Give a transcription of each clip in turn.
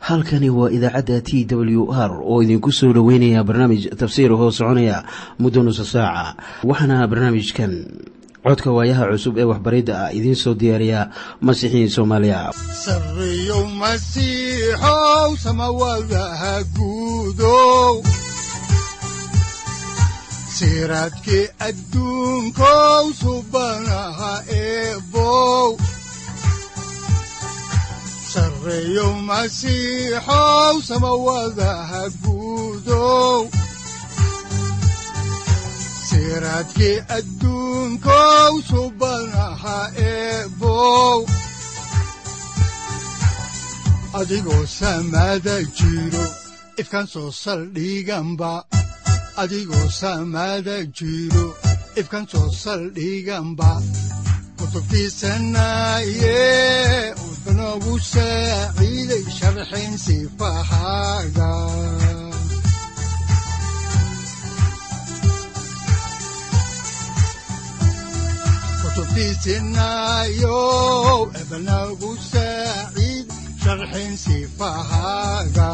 halkani waa idaacadda t w r oo idinku soo dhoweynaya barnaamij tafsiir hoo soconaya muddo nusa saaca waxaana barnaamijkan codka waayaha cusub ee waxbaridda ah idiin soo diyaariya masiixiin soomaaliya sareyow masiixow samawadaha guudow siraadkii adduunkow subanaha eebow sareyow masiixow samawadaha guudow siraadkii adduunkow subanaha eebow adigoo samada jiro ifkan soo saldhiganba adigoo samada jiro ifkan soo saldhiganba kutubtiisanaye udanogu saaciiday sharxin sifahaaga kutubtiisinayow ebanagu saaciid sharxin sifahaaga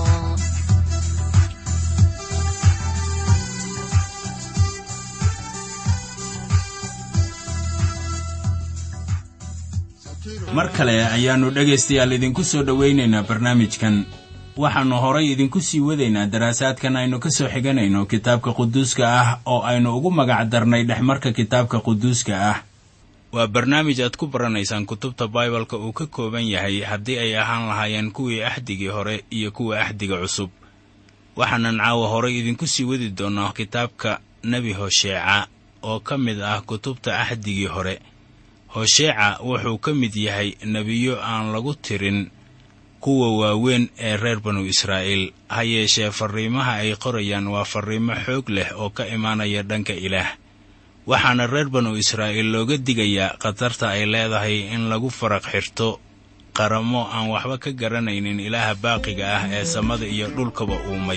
mar kale ayaannu dhegaystayaal idinku soo dhowaynaynaa barnaamijkan waxaannu horay idinku sii wadaynaa daraasaadkan aynu ka soo xiganayno kitaabka quduuska ah oo aynu ugu magac darnay dhexmarka kitaabka quduuska ah waa barnaamij aad ku baranaysaan kutubta baibalka uu ka kooban yahay haddii ay ahaan lahaayeen kuwii axdigii hore iyo kuwa axdiga cusub waxaanan caawa horay idinku sii wadi doonnaa kitaabka nebi hosheeca oo ka mid ah kutubta axdigii hore hosheeca wuxuu ka mid yahay nebiyo aan lagu tirin kuwa waaweyn ee reer banu israa'iil ha yeeshee farriimaha ay qorayaan waa farriimo xoog leh oo ka imaanaya dhanka ilaah waxaana reer banu israa'iil looga digayaa khatarta ay leedahay in lagu faraq xirto qaramo aan waxba ka garanaynin ilaaha baaqiga ah ee samada iyo dhulkaba uumay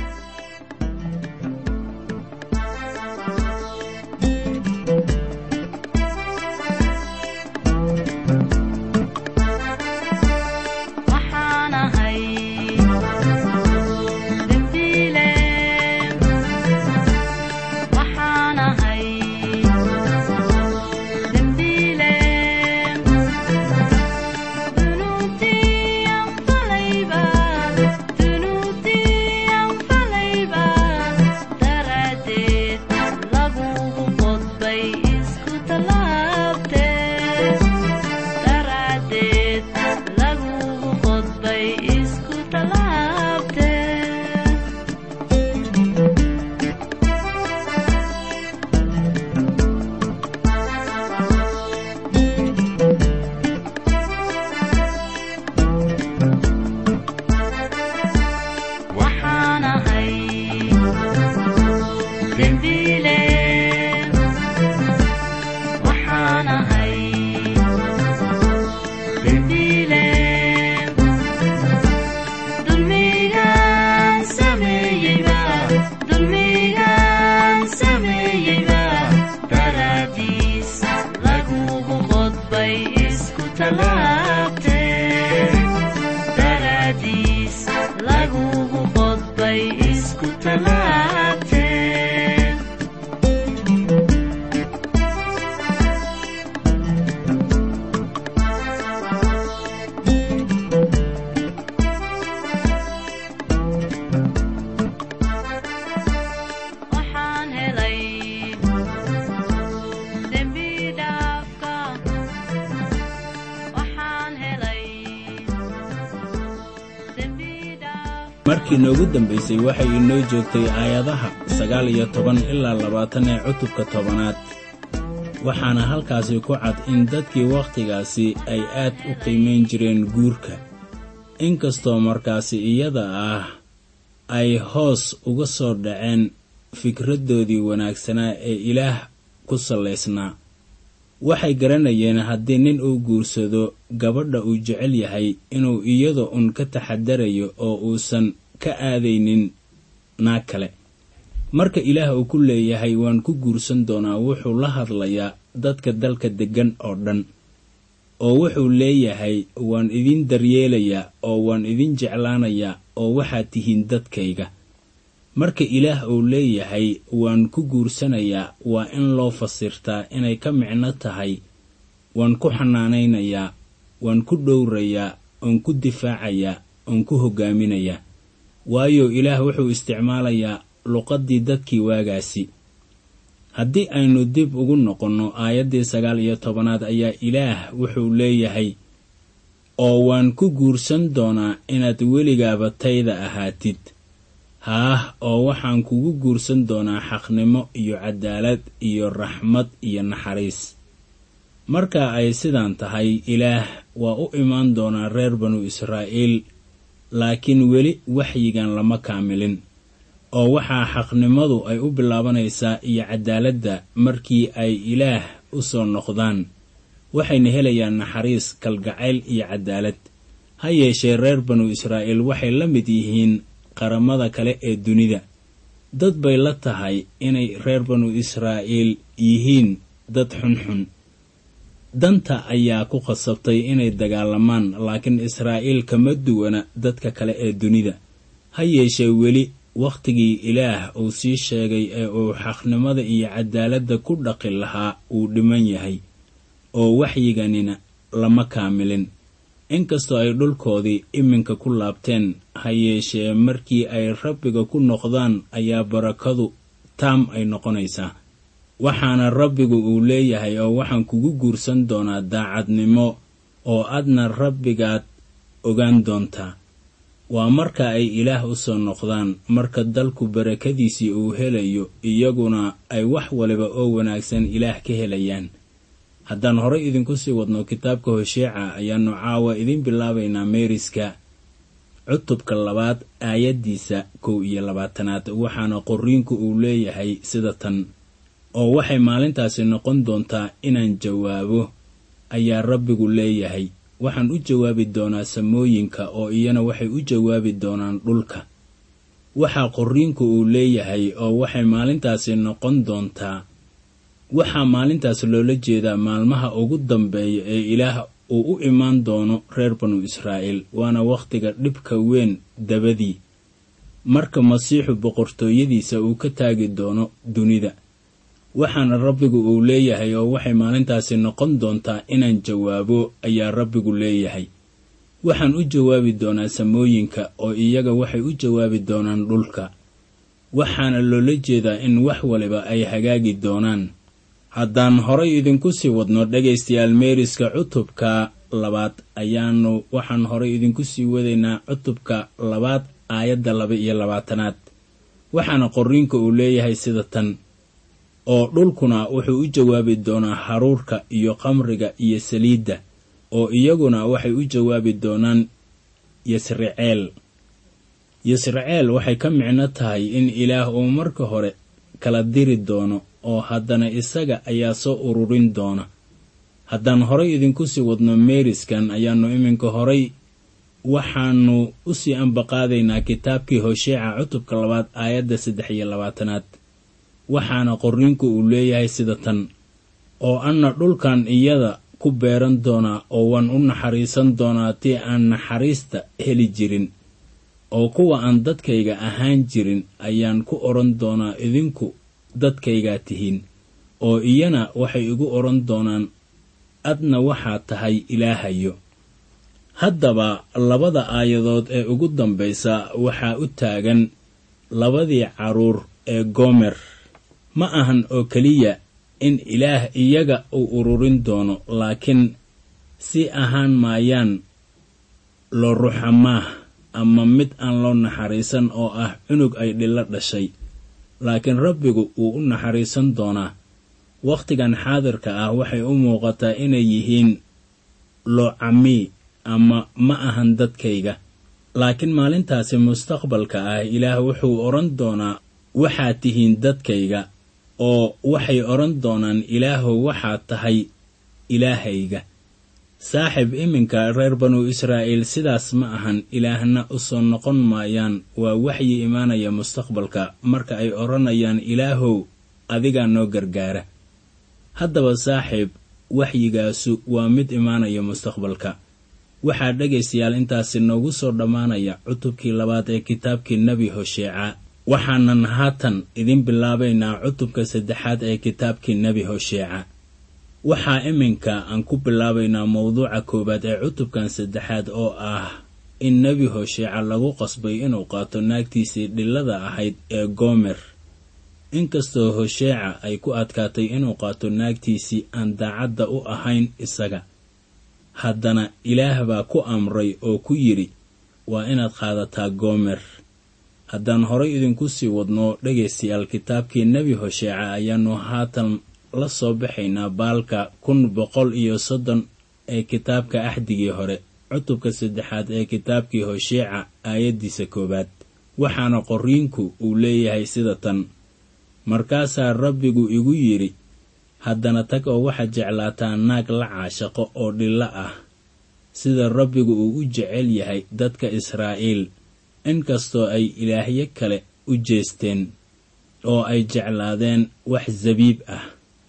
markii noogu dambaysay waxay inoo joogtay aayadaha sagaal iyo toban ilaa labaatan ee cutubka tobanaad waxaana halkaasi ku cad in dadkii wakhtigaasi ay aad u qiimayn jireen guurka inkastoo markaasi iyada ah ay hoos uga soo dhaceen fikraddoodii wanaagsanaa ee ilaah ku sallaysnaa waxay garanayeen haddii nin uu guursado gabadha uu jecel yahay inuu iyada un ka taxadarayo oo uusan ka aadaynin naag kale marka ilaah uu ku leeyahay waan ku guursan doonaa wuxuu la hadlayaa dadka dalka deggan oo dhan oo wuxuu leeyahay waan idin daryeelayaa oo waan idin jeclaanayaa oo waxaad tihiin dadkayga marka ilaah uu leeyahay waan ku guursanayaa waa in loo fasirtaa inay ka micno tahay waan ku xanaanaynayaa waan ku dhowrayaa oon ku difaacayaa oon ku hoggaaminayaa waayo ilaah wuxuu isticmaalayaa luqaddii dadkii waagaasi haddii aynu dib ugu noqonno aayaddii sagaal iyo tobanaad ayaa ilaah wuxuu leeyahay oo waan ku guursan doonaa inaad weligaaba tayda ahaatid haah oo waxaan kugu guursan doonaa xaqnimo iyo cadaalad iyo raxmad iyo naxariis marka ay sidaan tahay ilaah waa u imaan doonaa reer banu israa'iil laakiin weli waxyigan lama kaamilin oo waxaa xaqnimadu ay u bilaabanaysaa iyo cadaaladda markii ay ilaah u soo noqdaan waxayna helayaan naxariis kalgacayl iyo cadaalad ha yeeshee reer banu israa'iil waxay la mid yihiin qaramada kale ee dunida dad bay la tahay inay reer banu israa'iil yihiin dad xunxun danta ayaa ku khasabtay inay dagaalamaan laakiin israa'iil kama duwana dadka kale ee dunida ha yeeshee weli wakhtigii ilaah uu sii sheegay ee uu xaqnimada iyo cadaaladda ku dhaqi lahaa uu dhiman yahay oo waxyiganina lama kaamilin inkastoo ay dhulkoodii iminka ku laabteen ha yeeshee markii ay rabbiga ku noqdaan ayaa barakadu taam ay noqonaysaa waxaana rabbigu uu leeyahay oo waxaan kugu guursan doonaa daacadnimo oo adna rabbigaad ogaan doontaa waa marka ay ilaah u soo noqdaan marka dalku barakadiisii uu helayo iyaguna ay wax waliba oo wanaagsan ilaah ka helayaan haddaan horay idinku sii wadno kitaabka hosheeca ayaannu caawa idiin bilaabaynaa meeriska cutubka labaad aayaddiisa kow iyo labaatanaad waxaana qorriinku uu leeyahay sida tan oo waxay maalintaasi noqon doontaa inaan jawaabo ayaa rabbigu leeyahay waxaan u jawaabi doonaa samooyinka oo iyana waxay u jawaabi doonaan dhulka waxaa qorriinku uu leeyahay oo waxay maalintaasi noqon doontaa waxaa maalintaas loola jeedaa maalmaha ugu dambeeya ee ilaah uu u imaan doono reer banu israa'iil waana wakhtiga dhibka weyn dabadii marka masiixu boqortooyadiisa uu ka taagi doono dunida waxaana rabbigu uu leeyahay oo waxay maalintaasi noqon doontaa inaan jawaabo ayaa rabbigu leeyahay waxaan u jawaabi doonaa samooyinka oo iyaga waxay u jawaabi doonaan dhulka waxaana loola jeedaa in wax waliba ay hagaagi doonaan haddaan horay idinku sii wadno dhegaystayaal meeriska cutubka labaad ayaanu waxaan horay idinku sii wadaynaa cutubka labaad aayadda laba iyo labaatanaad waxaana qorriinka uu leeyahay sida tan oo dhulkuna wuxuu u jawaabi doonaa haruurka iyo qamriga iyo saliidda oo iyaguna waxay u jawaabi doonaan yasriceel yasriceel waxay ka micno tahay in ilaah uu marka hore kala diri doono oo haddana isaga ayaa soo ururin doona haddaan horay idinku sii wadno meeriskan ayaannu iminka horay waxaannu u sii ambaqaadaynaa kitaabkii hosheeca cutubka labaad aayadda saddex iyo labaatanaad waxaana qorriinku uu leeyahay sida tan oo anna dhulkan iyada ku beeran doonaa oo waan u naxariisan doonaa tii aan naxariista heli jirin oo kuwa aan dadkayga ahaan jirin ayaan ku odhan doonaa idinku dadkaygaa tihiin oo iyana waxay igu odhan doonaan adna waxaad tahay ilaahayo haddaba labada aayadood ee ugu dambaysa waxaa u taagan labadii carruur ee goomer ma ahan oo keliya in ilaah iyaga uu ururin doono laakiin si ahaan maayaan loo ruxamaah ama mid aan loo naxariisan oo ah cunug ay dhillo dhashay laakiin rabbigu wuu u naxariisan doonaa wakhtigan xaadirka ah waxay u muuqataa inay yihiin loocamii ama ma ahan dadkayga laakiin maalintaasi mustaqbalka ah ilaah wuxuu odhan doonaa waxaad tihiin dadkayga oo waxay odhan doonaan ilaahow waxaad tahay ilaahayga saaxib iminka reer banu israa'iil sidaas ma ahan ilaahna u soo noqon maayaan waa waxyi imaanaya mustaqbalka marka ay odhanayaan ilaahow adigaa noo gargaara haddaba saaxiib waxyigaasu waa mid imaanaya mustaqbalka waxaa dhegaystayaal intaasi noogu soo dhammaanaya cutubkii labaad ee kitaabkii nebi hosheeca waxaanan haatan idin bilaabaynaa cutubka saddexaad ee kitaabkii nebi hosheeca waxaa iminka aan ku bilaabaynaa mowduuca koowaad ee cutubkan saddexaad oo ah in nebi hosheeca lagu qasbay inuu qaato naagtiisii dhillada ahayd ee goomer inkastoo hosheeca ay ku adkaatay inuu qaato naagtiisii aan daacadda u ahayn isaga haddana ilaah baa ku amray oo ku yidhi waa inaad qaadataa goomer haddaan horay idinku sii wadno dhegaystayaal kitaabkii nebi hosheeca ayaannu haatan la soo baxaynaa baalka kun boqol iyo soddon ee kitaabka axdigii hore cutubka saddexaad ee kitaabkii hosheeca aayaddiisa koowaad waxaana qorriinku uu leeyahay sida tan markaasaa rabbigu igu yidhi haddana tag oo waxaad jeclaataa naag la caashaqo oo dhillo ah sida rabbigu uu u jecel yahay dadka israa'iil inkastoo ay ilaahyo kale u jeesteen oo ay jeclaadeen wax sabiib ah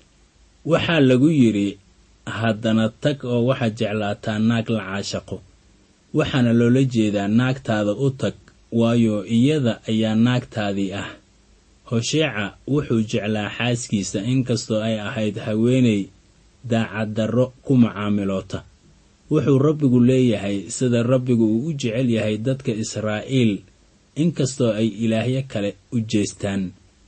waxaa lagu yidhi haddana tag oo waxaad jeclaataa naag la caashaqo waxaana loola jeedaa naagtaada u tag waayo iyada ayaa naagtaadii ah hosheeca wuxuu jeclaa xaaskiisa inkastoo ay ahayd haweenay daacaddarro ku macaamiloota wuxuu rabbigu leeyahay sida rabbigu uu u jecel yahay dadka israa'iil inkastoo ay ilaahyo kale u jeestaan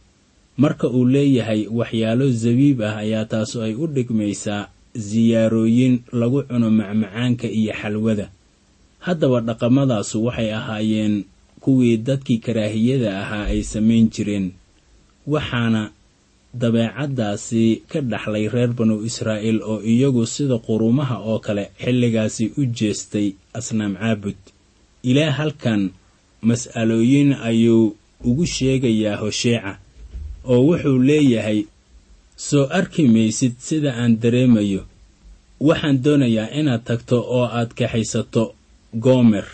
marka uu leeyahay waxyaalo sabiib ah ayaa taasu ay u dhigmaysaa siyaarooyin lagu cuno macmacaanka iyo xalwada haddaba dhaqamadaasu waxay ahaayeen kuwii dadkii karaahiyada ahaa ay samayn jireen waxaana dabeecaddaasi ka dhaxlay reer banu israa'iil oo iyagu sida qurumaha oo kale xilligaasi u jeestay asnaam caabud ilaah halkan mas'alooyin ayuu ugu sheegayaa hosheeca oo wuxuu leeyahay soo arki maysid sida aan dareemayo waxaan doonayaa inaad tagto oo aad kaxaysato goomer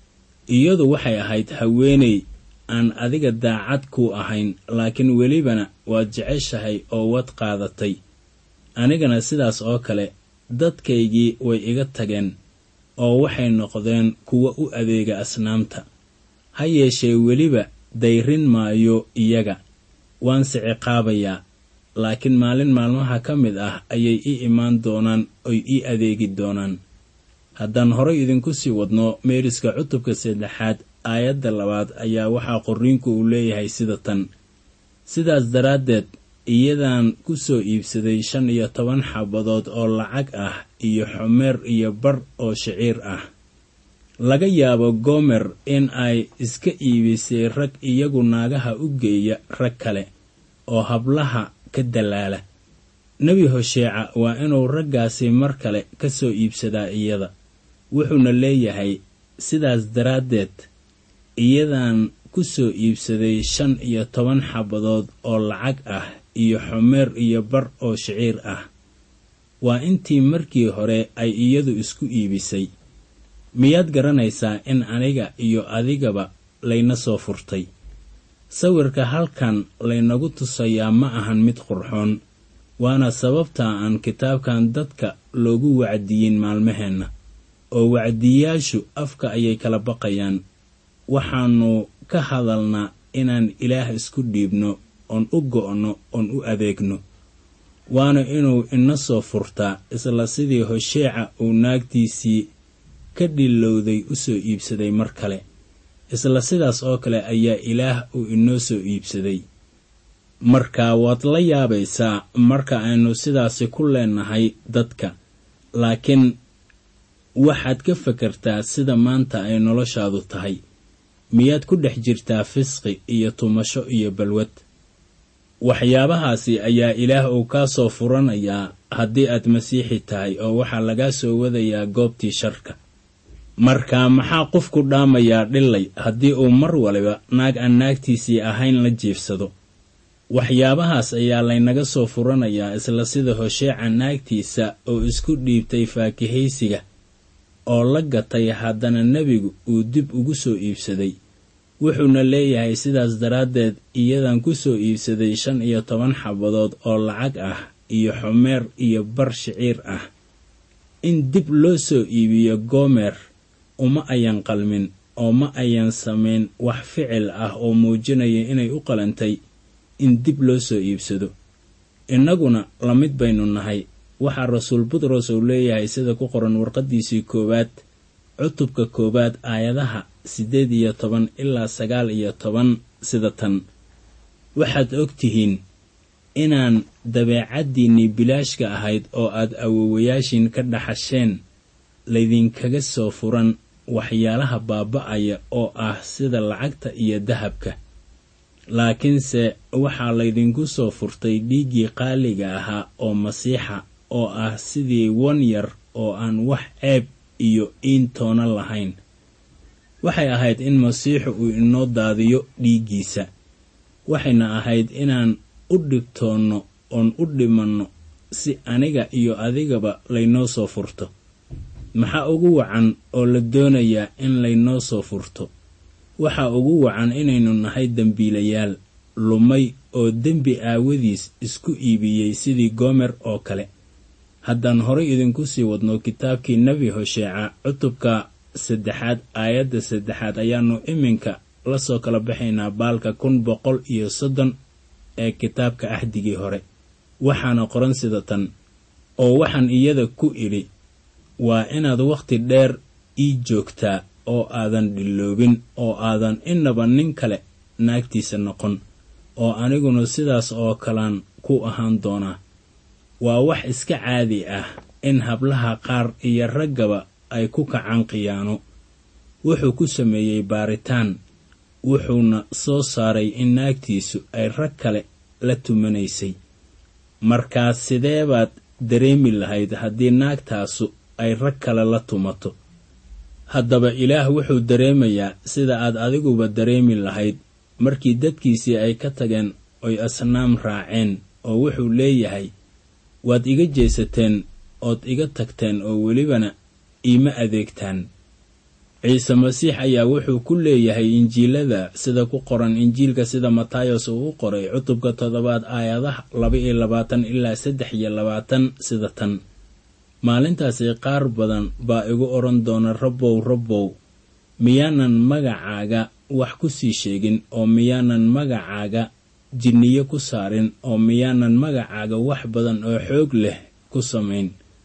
iyadu waxay ahayd haweenay aan adiga daacad ku ahayn laakiin welibana waad jeceshahay oo wad qaadatay anigana sidaas oo kale dadkaygii way iga tageen oo waxay noqdeen kuwa u adeega asnaamta ha yeeshee weliba dayrin maayo iyaga waanse ciqaabayaa laakiin maalin maalmaha ka mid ah ayay ii imaan doonaan oy ii adeegi doonaan haddaan horay idinku sii wadno meeriska cutubka saddexaad aayadda labaad ayaa waxaa qorriinku uu leeyahay sida tan sidaas daraaddeed iyadaan ku soo iibsaday shan iyo toban xabadood oo lacag ah iyo xomeer iyo bar oo shiciir ah laga yaabo goomer in ay iska iibisay rag iyagu naagaha u geeya rag kale oo hablaha ka dallaala nebi hosheeca waa inuu raggaasi mar kale ka soo iibsadaa iyada wuxuuna leeyahay sidaas daraaddeed iyadaan ku soo iibsaday shan iyo toban xabadood oo lacag ah iyo xomeer iyo bar oo shiciir ah waa intii markii hore ay iyadu isku iibisay miyaad garanaysaa in aniga iyo adigaba layna soo furtay sawirka halkan laynagu tusayaa ma ahan mid qurxoon waana sababta aan kitaabkan dadka loogu wacdiyin maalmaheenna oo wacdiyaashu afka ayay kala baqayaan waxaannu ka hadalnaa inaan ilaah isku dhiibno oon u go'no oon u adeegno waana inuu ina soo furtaa isla sidii hosheeca uu naagtiisii ka dhilowday u soo iibsaday mar kale isla sidaas oo kale ayaa ilaah uu inoo soo iibsaday marka waad la yaabaysaa marka aynu sidaasi ku leenahay dadka laakiin waxaad ka fakartaa sida maanta ay noloshaadu tahay miyaad ku dhex jirtaa fisqi iyo tumasho iyo balwad waxyaabahaasi ayaa ilaah uu kaa soo furanayaa haddii aad masiixi tahay oo waxaa lagaa soo wadayaa goobtii sharka marka maxaa qofku dhaamayaa dhillay haddii uu mar waliba naag aan naagtiisii ahayn la jiifsado waxyaabahaas ayaa laynaga soo furanayaa isla sida hosheeca naagtiisa oo isku dhiibtay faakihaysiga oo la gatay haddana nebigu uu dib ugu soo iibsaday wuxuuna leeyahay sidaas daraaddeed iyadan ku soo iibsaday shan iyo toban xabadood oo lacag ah iyo xomeer iyo bar shiciir ah in dib loo soo iibiyo goomer uma ayan qalmin oo ma ayan samayn wax ficil ah oo muujinaya inay u qalantay in dib loo soo iibsado innaguna la mid baynu nahay waxaa rasuul butros uu leeyahay sida ku qoran warqaddiisii koowaad cutubka koowaad aayadaha siddeed iyo toban ilaa sagaal iyo toban sida tan waxaad og tihiin inaan dabeecaddiinnii bilaashka ahayd oo aad awowayaashiin ka dhaxasheen laydinkaga soo furan waxyaalaha baaba'aya oo ah sida lacagta iyo dahabka laakiinse waxaa laydinku soo furtay dhiiggii qaaliga ahaa oo masiixa oo ah sidii wan yar oo aan wax ceeb iyo iintoona lahayn waxay ahayd in masiixu uu inoo daadiyo dhiiggiisa waxayna ahayd inaan u dhibtoonno oon u dhimanno si aniga iyo adigaba laynoo soo furto maxaa ugu wacan oo la doonayaa in laynoo soo furto waxaa ugu wacan inaynu nahay dembiilayaal lumay oo dembi aawadiis isku iibiyey sidii goomer oo kale haddaan horay idinku sii wadno kitaabkii nebi hosheeca cutubka saddexaad aayadda saddexaad ayaannu iminka la soo kala baxaynaa baalka kun boqol iyo soddon ee kitaabka axdigii hore waxaana qoran sida tan oo waxaan iyada ku idhi waa inaad wakhti dheer ii joogtaa oo aadan dhiloobin oo aadan innaba nin kale naagtiisa noqon oo aniguna sidaas oo kalaan ku ahaan doonaa waa wax iska caadi ah in hablaha qaar iyo raggaba ay ku kacaan khiyaano wuxuu ku sameeyey baaritaan wuxuuna soo saaray in naagtiisu ay rag kale la tumanaysay markaas sidee baad dareemi lahayd haddii naagtaasu ay rag kale la tumato haddaba ilaah wuxuu dareemayaa sida aad adiguba dareemi lahayd markii dadkiisii ay ka tageen oy asnaam raaceen oo wuxuu leeyahay waad iga jeesateen ood iga tagteen oo welibana iima adeegtaan ciise masiix ayaa wuxuu ku leeyahay injiilada sida ku qoran injiilka sida matayos uu u qoray cutubka toddobaad aayadaha laba iyo labaatan ilaa saddex iyo labaatan sida tan maalintaasi qaar badan baa igu odhan doona rabbow rabbow miyaanan magacaaga wax ku sii sheegin oo miyaanan magacaaga jinniyo ku saarin oo miyaanan magacaaga wax badan oo xoog leh ku samayn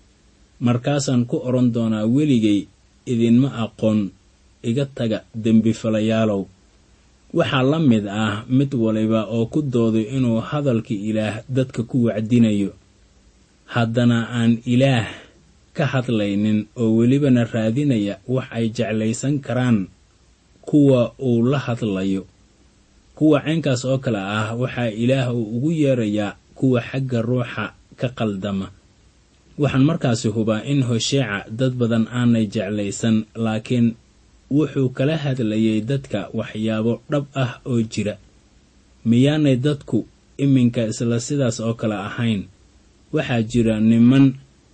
markaasaan ku odhan doonaa weligay idinma aqoon iga taga dembifalayaalow waxaa la mid ah mid waliba oo ku dooday inuu hadalka ilaah dadka ku wacdinayo haddana aan ilaah ka hadlaynin oo welibana raadinaya wax ay jeclaysan karaan kuwa uu la hadlayo kuwa caynkaas oo kale ah waxaa ilaah uu ugu yeerayaa kuwa xagga ruuxa ka qaldama waxaan markaasi hubaa in hosheeca dad badan aanay jeclaysan laakiin wuxuu kala hadlayay dadka waxyaabo dhab ah oo jira miyaanay dadku iminka isla sidaas oo kale ahayn waxaa jira niman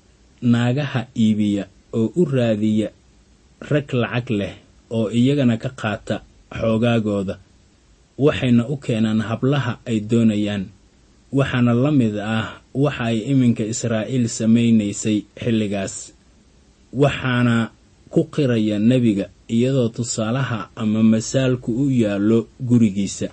naagaha iibiya oo u raadiya rag lacag leh oo iyagana ka qaata xoogaagooda waxayna u keenaan hablaha ay doonayaan waxaana la mid ah waxa ay iminka israa'iil samaynaysay xilligaas waxaana ku qiraya nebiga iyadoo tusaalaha ama masaalku u yaallo gurigiisa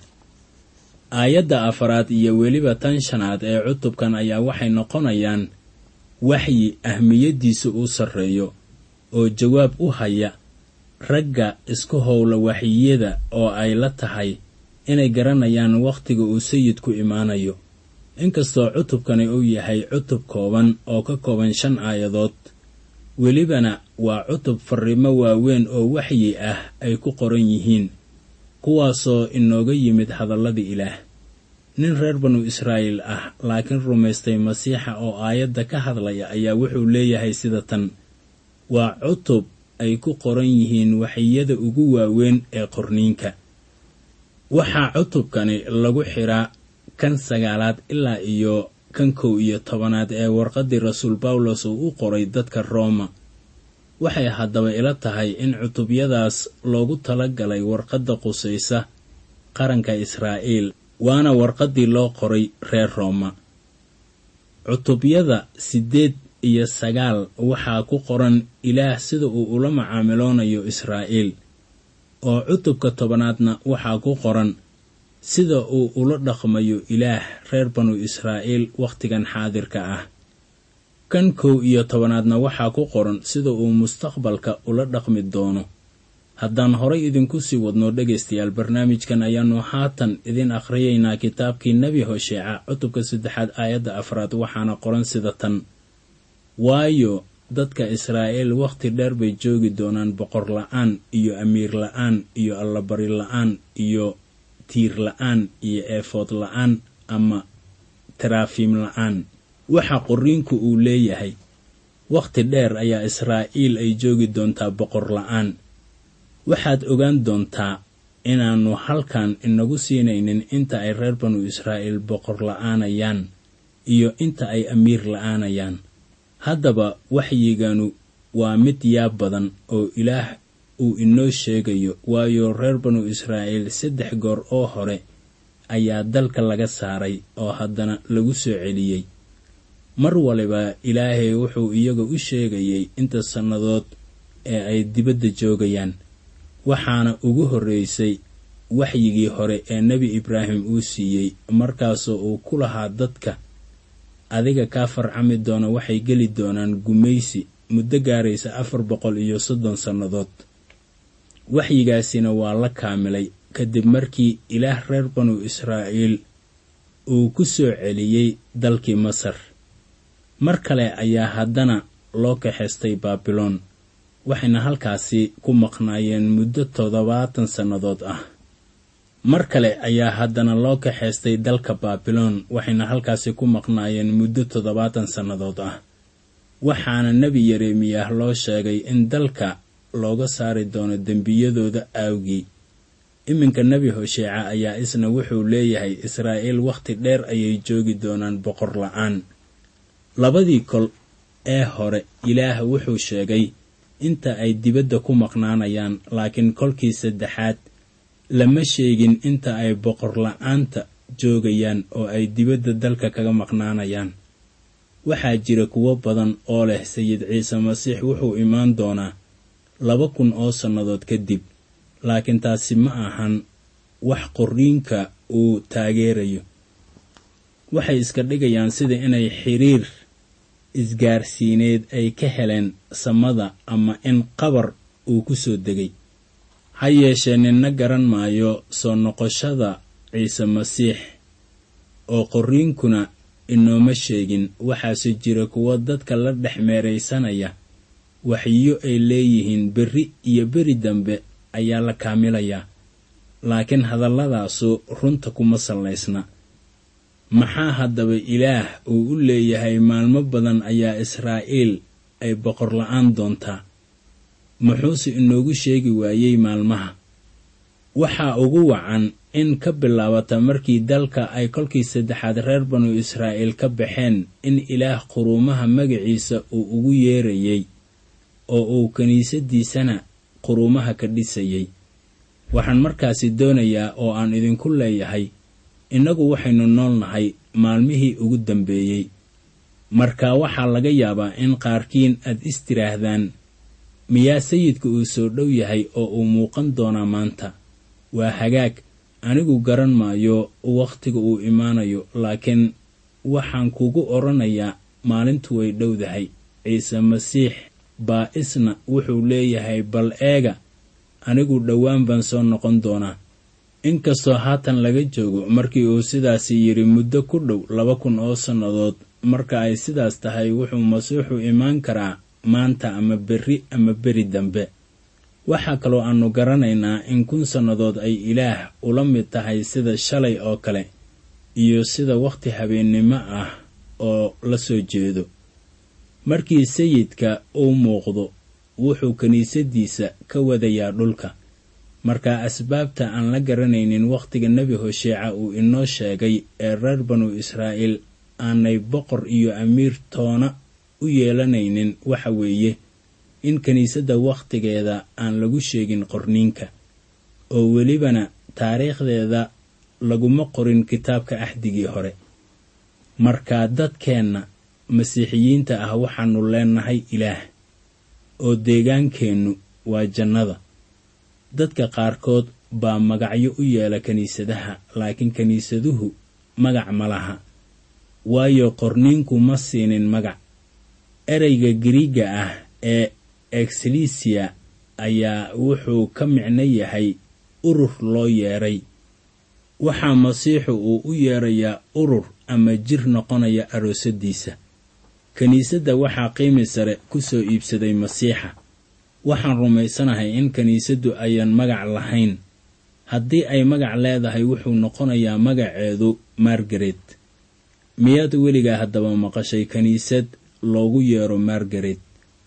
aayadda afaraad iyo weliba tan shanaad ee cutubkan ayaa waxay noqonayaan waxyi ahmiyaddiisa uu sarreeyo oo jawaab u haya ragga isku howla waxyiyada oo ay la tahay inay garanayaan wakhtiga uu sayidku imaanayo inkastoo cutubkani uu yahay cutub kooban oo ka kooban shan aayadood welibana waa cutub farriimo waaweyn oo waxyi ah ay ku qoran yihiin kuwaasoo inooga yimid hadallada ilaah nin reer banu israa'iil ah laakiin rumaystay masiixa oo aayadda ka hadlaya ayaa wuxuu leeyahay sida tan waa cutub ay ku qoran yihiin waxyiyada ugu waaweyn ee qorniinka waxaa cutubkani lagu xiraa kan sagaalaad ilaa iyo kan kow iyo tobanaad ee warqaddii rasuul bawlos uu u qoray dadka rooma waxay haddaba ila tahay in cutubyadaas loogu tala galay warqadda qusaysa qaranka israa'iil waana warqaddii loo qoray reer rooma cutubyada siddeed iyo sagaal waxaa ku qoran ilaah sida uu ula macaamiloonayo israa'iil oo cutubka tobanaadna waxaa ku qoran sida uu ula dhaqmayo ilaah reer banu israa'iil wakhtigan xaadirka ah kan kow iyo tobanaadna waxaa ku qoran sida uu mustaqbalka ula dhaqmi doono haddaan horay idinku sii wadno dhegaystayaal barnaamijkan ayaannu haatan idin akhriyaynaa kitaabkii nebi hosheeca cutubka saddexaad aayadda afraad waxaana qoran sida tan waayo dadka israa'iil wakhti dheer bay joogi doonaan boqor la'aan iyo amiir la'aan iyo allabari la'aan iyo tiir la'aan iyo eefood la'aan ama taraafiim la'aan waxa qorriinku uu leeyahay wakhti dheer ayaa israa'iil ay joogi doontaa boqor la'aan waxaad ogaan doontaa inaannu halkan inagu siinaynin inta ay reer banu israa'iil boqor la'aanayaan iyo inta ay amiir la'aanayaan haddaba waxyiganu waa mid yaab badan oo ilaah uu inoo sheegayo waayo reer banu israa'iil saddex goor oo hore ayaa dalka laga saaray oo haddana lagu soo celiyey mar waliba ilaahay wuxuu iyaga u sheegayay inta sannadood ee ay dibadda joogayaan waxaana ugu horreysay waxyigii hore ee nebi ibraahim uu siiyey markaasoo uu ku lahaa dadka adiga kaa farcami doona waxay geli doonaan gumaysi muddo gaaraysa afar boqol iyo soddon sannadood waxyigaasina waa la kaamilay kadib markii ilaah reer banu israa'iil uu ku soo celiyey dalkii masar mar kale ayaa haddana loo kaxaystay baabiloon waxayna halkaasi ku maqnaayeen muddo toddobaatan sannadood ah mar kale ayaa haddana loo kaxaystay dalka baabiloon waxayna halkaasi ku maqnaayeen muddo toddobaatan sannadood ah waxaana nebi yeremiyah loo sheegay in dalka looga saari doono dembiyadooda aawgii iminka nebi hosheeca ayaa isna wuxuu leeyahay israa'iil wakhti dheer ayay joogi doonaan boqor la'aan labadii kol ee hore ilaah wuxuu sheegay inta ay dibadda ku maqnaanayaan laakiin kolkii saddexaad lama sheegin inta ay boqor la'aanta joogayaan oo ay dibadda dalka kaga maqnaanayaan waxaa jira kuwo badan oo leh sayid ciise masiix wuxuu imaan doonaa laba kun oo sannadood kadib laakiin taasi ma ahan wax qorriinka uu taageerayo waxay iska dhigayaan sida inay xiriir isgaarsiineed ay ka heleen samada ama in qabar uu ku soo degay ha yeeshee ninna garan maayo soo noqoshada ciise masiix oo qorriinkuna inooma sheegin waxaase jira kuwo dadka la dhex meeraysanaya waxyo ay leeyihiin berri iyo beri dambe ayaa la kaamilayaa laakiin hadalladaasu runta kuma sallaysna maxaa haddaba ilaah uu u leeyahay maalmo badan ayaa israa'iil ay boqor la'aan doontaa muxuuse inoogu sheegi waayey maalmaha waxaa ugu wacan in ka bilaabata markii dalka ay kolkii saddexaad reer banu israa'iil ka baxeen in ilaah quruumaha magaciisa uu ugu yeerayey oo uu kiniisadiisana quruumaha ka dhisayey waxaan markaasi doonayaa oo aan idinku leeyahay innagu waxaynu nool nahay maalmihii ugu dambeeyey marka waxaa laga yaabaa in qaarkiin aad is tiraahdaan miyaa sayidka uu soo dhow yahay oo uu muuqan doonaa maanta waa hagaag anigu garan maayo wakhtiga uu imaanayo laakiin waxaan kugu odhanayaa maalintu way dhowdahay ciise masiix baa isna wuxuu leeyahay bal eega anigu dhowaan baan soo noqon doonaa inkastoo haatan laga joogo markii uu sidaasi yidhi muddo ku dhow laba kun oo sannadood marka ay sidaas tahay wuxuu masiixu imaan karaa maanta ama berri ama beri dambe waxaa kaloo aannu garanaynaa in kun sannadood ay ilaah ula mid tahay sida shalay oo kale iyo sida wakhti habeennimo ah oo la soo jeedo markii sayidka uu muuqdo wuxuu kiniisadiisa ka wadayaa dhulka marka asbaabta aan la garanaynin wakhtiga nebi hosheeca uu inoo sheegay ee reer banu israa'iil aanay boqor iyo amiir toona u yeelanaynin waxa weeye in kiniisadda wakhtigeeda aan lagu sheegin qorniinka oo welibana taariikhdeeda laguma qorin kitaabka axdigii hore marka dadkeenna masiixiyiinta ah waxaannu leennahay ilaah oo deegaankeennu waa jannada dadka qaarkood baa magacyo u yeela kiniisadaha laakiin kiniisaduhu magac ma laha waayo qorniinku ma siinin magac ereyga giriiga ah ee exlisiya ayaa wuxuu ka micno yahay urur loo yeedhay waxaa masiixu uu u yeedrayaa urur ama jir noqonaya aroosadiisa kiniisadda waxaa qiimi sare ku soo iibsaday masiixa waxaan rumaysanahay in kiniisaddu ayan magac lahayn haddii ay magac leedahay wuxuu noqonayaa magaceedu margaret miyaad weligaa haddaba maqashay kiniisad loogu yeero margaret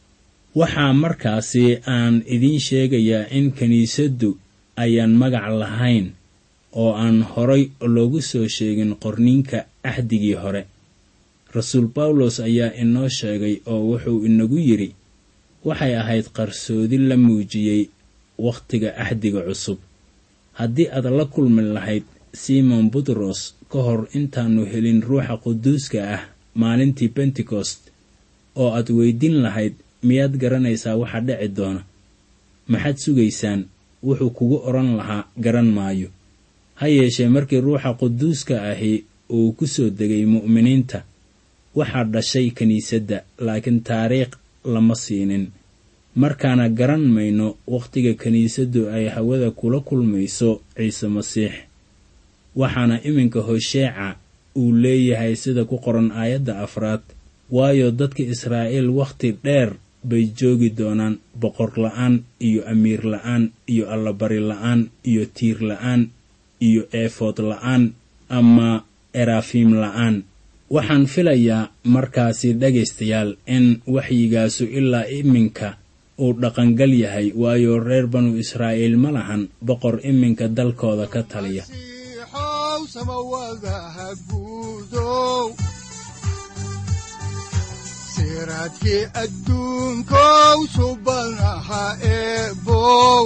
waxaa markaasi aan idiin sheegayaa in kiniisaddu ayaan magac lahayn oo aan horay loogu soo sheegin qorniinka axdigii hore rasuul bawlos ayaa inoo sheegay oo wuxuu inagu yidhi waxay ahayd qarsoodi la muujiyey wakhtiga axdiga cusub haddii aad la kulmi lahayd simon butros ka hor intaannu helin ruuxa quduuska ah maalintii bentekost oo aad weydiin lahayd miyaad garanaysaa waxa dhici doona maxaad sugaysaan wuxuu kugu odhan lahaa garan maayo ha yeeshee markii ruuxa quduuska ahi uu ku soo degay mu'miniinta waxaa dhashay kiniisadda laakiin taariikh lama siinin markaana garan mayno wakhtiga kiniisaddu ay hawada kula kulmayso ciise masiix waxaana iminka hosheeca uu leeyahay sida ku qoran aayadda afraad waayo dadka israa'iil wakhti dheer bay joogi doonaan boqor la'aan iyo amiir la'aan iyo allabari la'aan iyo tiir la'aan iyo eefood la'aan ama erafiim la'aan waxaan filayaa markaasi dhegaystayaal in waxyigaasu ilaa iminka uu dhaqangal yahay waayo reer banu israa'iil ma lahan boqor iminka dalkooda ka taliya masiixow samawadaha guudow siraadkii adduunkow subanaha eebow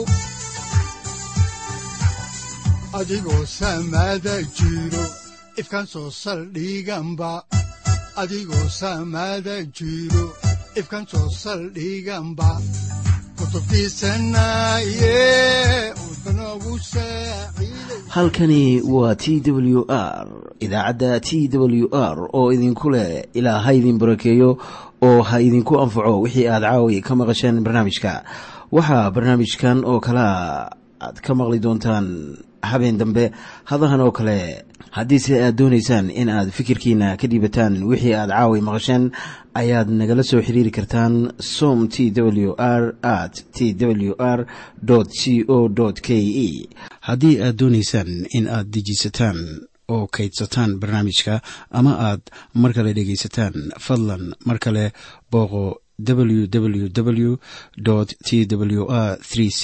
adigoo samada jiro ifkan soo saldhiganba adigoo samada jiro ifkan soo saldhiganba halkani waa t w r idaacadda t w r oo idinku leh ilaa ha idin barakeeyo oo ha idinku anfaco wixii aad caawi ka maqasheen barnaamijka waxaa barnaamijkan oo kalaa aad ka maqli doontaan habeen dambe hadahan oo kale haddiise aad doonaysaan in aad fikirkiina ka dhiibataan wixii aad caawi maqasheen ayaad nagala soo xiriiri kartaan som t w r at t w r c o k e haddii aad doonaysaan in aad dejiisataan oo kaydsataan barnaamijka ama aad mar kale dhegaysataan fadlan mar kale booqo www t w r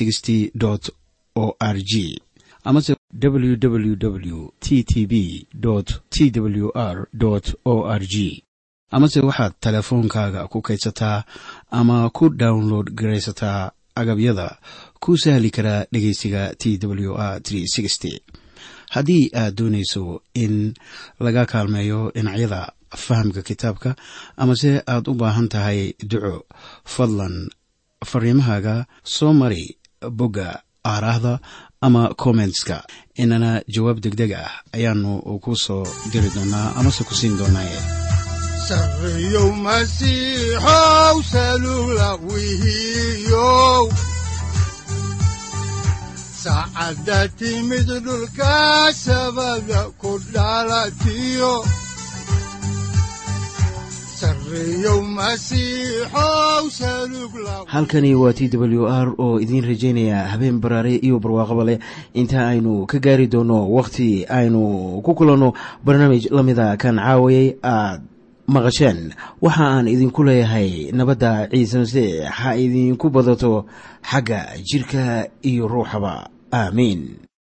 o r g amase www t t b t w r o r g amase waxaad teleefoonkaaga ku kaydsataa ama ku download garaysataa agabyada ku sahli karaa dhegeysiga t w r haddii aad doonayso in laga kaalmeeyo dhinacyada fahamka kitaabka amase aad u baahan tahay duco fadlan fariimahaaga soo mari bogga aaraahda ama kommentska inana jawaab degdeg ah ayaanu ku soo diri doonaa amase ku siin doonaaye sareyow masiixow salula wihiyow saacadda timid dhulka sabada ku dhalatiyo halkani waa t w r oo idiin rajaynaya habeen baraare iyo barwaaqaba leh inta aynu ka gaari doono wakhti aynu ku kulanno barnaamij la mida kan caawayay aad maqasheen waxa aan idinku leeyahay nabadda ciise masiix ha idinku badato xagga jidhka iyo ruuxaba aamiin